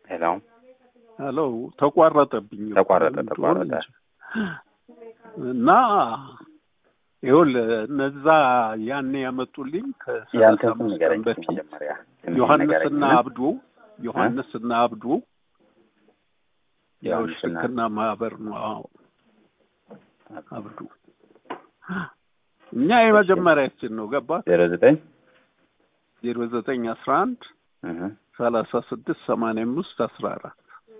ሄሎ ሄሎ ተቋረጠብኝ። ተቋረጠ ተቋረጠ። እና ይኸውልህ እነዛ ያኔ ያመጡልኝ ከሰላሳ ያንተ ስም አምስት ንገረኝ ቀን በፊት መጀመሪያ ስምህን ዮሐንስና ንገረኝና አብዱ ዮሐንስና አብዱ ያው ዮሐንስና ሽርክና ማህበር ነው። አዎ አብዱ እኛ የመጀመሪያችን ነው። ገባ ዜሮ ዘጠኝ ዜሮ ዘጠኝ አስራ አንድ እህ ሰላሳ ስድስት ሰማንያ አምስት አስራ አራት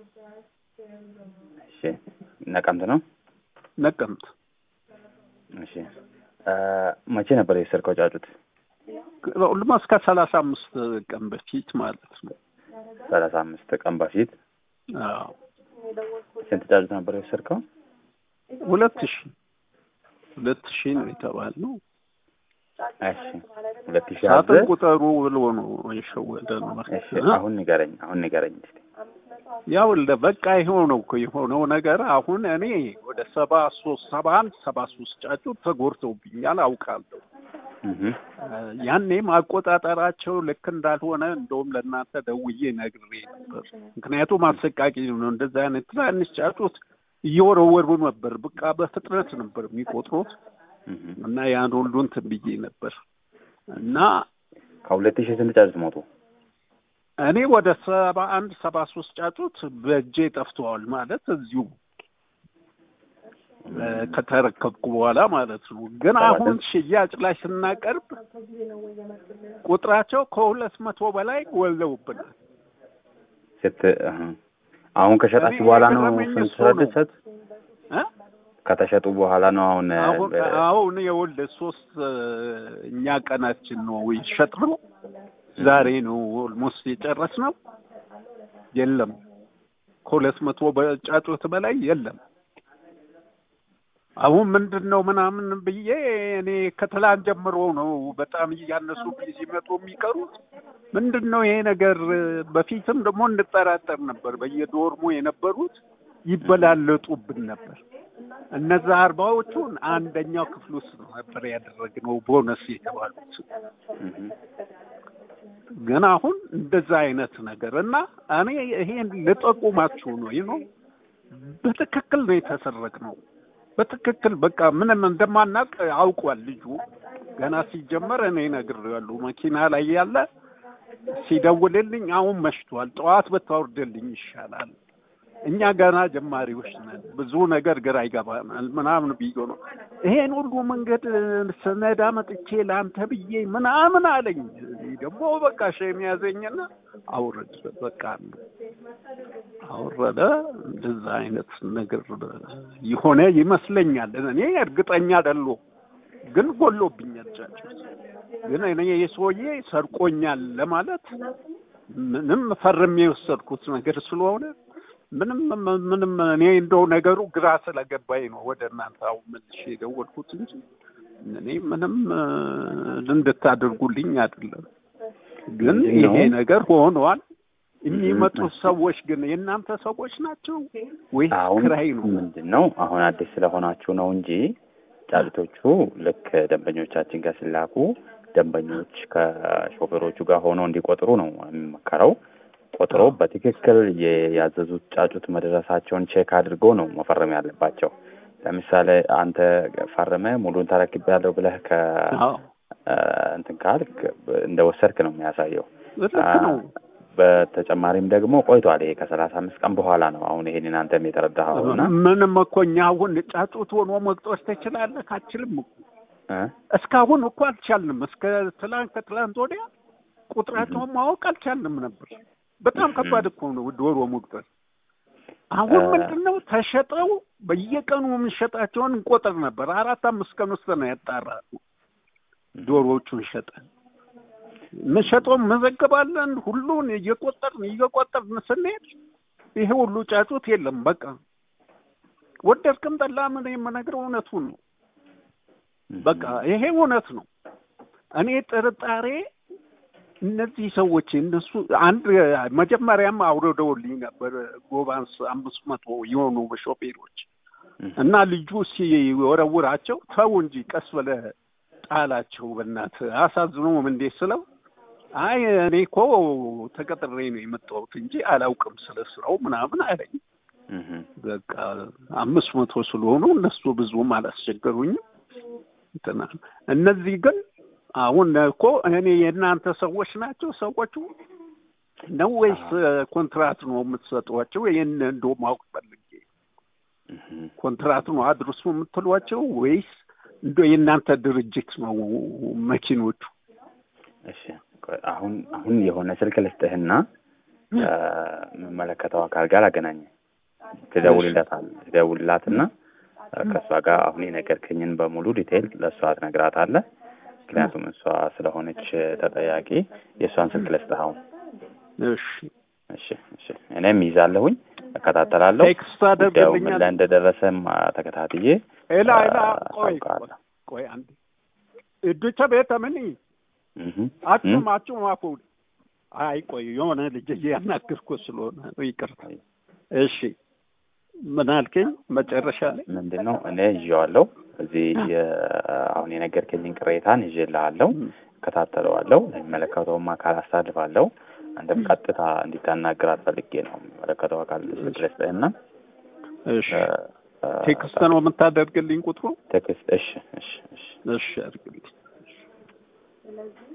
እሺ ነቀምት ነው ነቀምት እሺ እ መቼ ነበር የወሰድከው ጫጩት ሁሉም እስከ ሰላሳ አምስት ቀን በፊት ማለት ነው። ሰላሳ አምስት ቀን በፊት አዎ ስንት ጫጩት ነበር የወሰድከው ሁለት ሺ ሁለት ሺ ነው የተባልነው። እሺ ሁለት ሺህ ሳጥን አዘህ ቁጠሩ ብሎ ነው የሸወደን። እሺ አሁን ንገረኝ አሁን ንገረኝ እስኪ ያው እንደ በቃ ይኸው ነው እኮ የሆነው ነገር። አሁን እኔ ወደ ሰባ ሶስት ሰባ አንድ ሰባ ሶስት ጫጩት ተጎድተውብኛል አውቃለሁ። እህ ያኔ ማቆጣጠራቸው ልክ እንዳልሆነ እንደውም ለእናንተ ደውዬ ነግሬ ነበር። ምክንያቱም አሰቃቂ ነው። እንደዚህ አይነት ትናንሽ ጫጩት እየወረወሩ ነበር። በቃ በፍጥነት ነበር የሚቆጥሩት እህ እና ያን ሁሉ እንትን ብዬ ነበር እና ከሁለት ሺህ ስንት ጫጩት ሞቱ እኔ ወደ ሰባ አንድ ሰባ ሶስት ጫጩት በእጄ ጠፍተዋል ማለት እዚሁ እ ከተረከብኩ በኋላ ማለት ነው። ግን ሰባት አሁን ሽያጭ ላይ ስናቀርብ ቁጥራቸው ከሁለት መቶ በላይ ወልደውብናል። ስት እህ አሁን ከሸጣችሁ እኔ በኋላ ነው የገረመኝ ስንት እሱ ነው። ስድስት እ? ከተሸጡ በኋላ ነው አሁን እ፣ አሁን በ- አሁን የወልደ ሶስት እ፣ እኛ ቀናችን ነው የሸጥነው። ዛሬ ነው ኦልሞስት የጨረስነው። የለም ከሁለት መቶ በጫጩት በላይ የለም። አሁን ምንድን ነው ምናምን ብዬ እኔ ከትላንት ጀምሮ ነው በጣም እያነሱ ሲመጡ የሚቀሩት። ምንድን ነው ይሄ ነገር? በፊትም ደግሞ እንጠራጠር ነበር። በየዶርሙ የነበሩት ይበላለጡብን ነበር። እነዛ አርባዎቹን አንደኛው ክፍል ውስጥ ነው ነበር ያደረግነው ቦነስ የተባሉት። እህ ግን አሁን እንደዛ አይነት ነገር እና እኔ ይሄን ልጠቁማችሁ ነው ይኖ በትክክል ነው የተሰረቅነው። በትክክል በቃ ምንም እንደማናውቅ አውቋል ልጁ ገና ሲጀመር እኔ እነግሬዋለሁ። መኪና ላይ ያለ ሲደውልልኝ አሁን መሽቷል፣ ጠዋት ብታወርድልኝ ይሻላል፣ እኛ ገና ጀማሪዎች ነን፣ ብዙ ነገር ግራ ይገባናል ምናምን ብዬ ነው ይሄን ሁሉ መንገድ ስነዳ መጥቼ ለአንተ ብዬ ምናምን አለኝ። እኔ ደግሞ በቃ ሸም ያዘኝና አውረድ በቃ አወረደ። እንደዛ አይነት ነገር የሆነ ይመስለኛል። እኔ እርግጠኛ አይደለሁም፣ ግን ጎሎብኛል ጫጩት። ግን እኔ የሰውዬ ሰርቆኛል ለማለት ምንም ፈርሜ የወሰድኩት ነገር ስለሆነ ምንም ምንም እኔ እንደው ነገሩ ግራ ስለገባኝ ነው ወደ እናንተ አሁን መልሼ የደወልኩት እንጂ እኔ ምንም እ፣ እንድታደርጉልኝ አይደለም። ግን ምንድን ነው? ይሄ ነገር ሆኗል። የሚመጡት ሰዎች ግን የእናንተ ሰዎች ናቸው ወይስ አሁን ክራይ ነው? ምንድን ነው አሁን አዲስ ስለሆናችሁ ነው እንጂ ጫጩቶቹ ልክ ደንበኞቻችን ጋር ሲላኩ ደንበኞች ከሾፌሮቹ ጋር ሆነው እንዲቆጥሩ ነው የሚመከረው። ቆጥሮ በትክክል የ- ያዘዙት ጫጩት መድረሳቸውን ቼክ አድርገው ነው መፈረም ያለባቸው። ለምሳሌ አንተ ፈርመ ሙሉን ተረክቤያለሁ ብለህ ከ አዎ እ፣ እንትን ካልክ እንደ ወሰድክ ነው የሚያሳየው። ልክ ነው። በተጨማሪም ደግሞ ቆይቷል። ይሄ ከሰላሳ አምስት ቀን በኋላ ነው አሁን ይሄንን አንተም የተረዳኸው እና ምንም እኮ እኛ አሁን ጫጩት ሆኖ መቅጦች ትችላለህ? አችልም እኮ እ? እስካሁን እኮ አልቻልንም። እስከ ትላንት ከትላንት ወዲያ ቁጥራቸውን ማወቅ አልቻልንም ነበር። በጣም ከባድ እኮ ነው ዶሮ መቁጠር። አሁን እ- ምንድን ነው ተሸጠው በየቀኑ የምንሸጣቸውን እንቆጥር ነበር። አራት አምስት ቀን ውስጥ ነው ያጣራ ዶሮዎቹን ሸጠን የምንሸጠውን መዘገባለን። ሁሉን እየቆጠርን እየቆጠርን ስንሄድ ይሄ ሁሉ ጫጩት የለም። በቃ ወደድክም ጠላም እኔ የምነግረው እውነቱን ነው። በቃ ይሄ እውነት ነው። እኔ ጥርጣሬ እነዚህ ሰዎች እነሱ አንድ መጀመሪያም አውርደውልኝ ነበር ጎባንስ አምስት መቶ የሆኑ ሾፌሮች እና ልጁ ሲወረውራቸው ተው እንጂ ቀስ ብለህ ጣላቸው በእናትህ አሳዝኖም እንዴት ስለው አይ እኔ እኮ ተቀጥሬ ነው የመጣሁት እንጂ አላውቅም ስለ ስራው ምናምን አለኝ። እህ በቃ አምስት መቶ ስለሆኑ እነሱ ብዙም አላስቸገሩኝም። እንትና እነዚህ ግን አሁን እኮ እኔ የእናንተ ሰዎች ናቸው ሰዎቹ ነው ወይስ ኮንትራት ነው የምትሰጧቸው? ይህን እንደው ማወቅ ፈልጌ እህ ኮንትራት ነው አድርሱ የምትሏቸው ወይስ እንደ የእናንተ ድርጅት ነው መኪኖቹ? እሺ ቆይ አሁን አሁን የሆነ ስልክ ልስጥህና ከሚመለከተው አካል ጋር አገናኘ ትደውልለታል ትደውልላትና ከእሷ ጋር አሁን የነገርከኝን በሙሉ ዲቴይል ለእሷ ትነግራታለህ። ምክንያቱም እሷ ስለሆነች ተጠያቂ የእሷን ስልክ ልስጥህ አሁን። እሺ እሺ እሺ እኔም ይዛለሁኝ እከታተላለሁ። ቴክስት ጉዳዩ ምን አደርግልኛል። ላይ እንደደረሰም ተከታትዬ ኤላ ኤላ ቆይ አሳውቅሃለሁ። ቆይ አንዴ እዱቸ ቤተ ምን እህ አቹም አቹም አፉ አይ ቆይ የሆነ ልጅ እያናገርኩ ስለሆነ ነው ይቅርታ። እሺ ምን አልከኝ መጨረሻ ላይ? ምንድን ነው እኔ ይዤዋለሁ እዚህ የ- አሁን የነገርከኝን ቅሬታን ይዤልሃለሁ፣ እከታተለዋለሁ፣ ለሚመለከተውም አካል አሳልፋለሁ። አንድም ቀጥታ እንዲታናግራት ፈልጌ ነው የሚመለከተው አካል ስልክ ልስጥህና እሺ እ፣ እ፣ ቴክስት ነው የምታደርግልኝ ቁጥሩ? ቴክስት እሺ እሺ እሺ እሺ አድርግልኝ።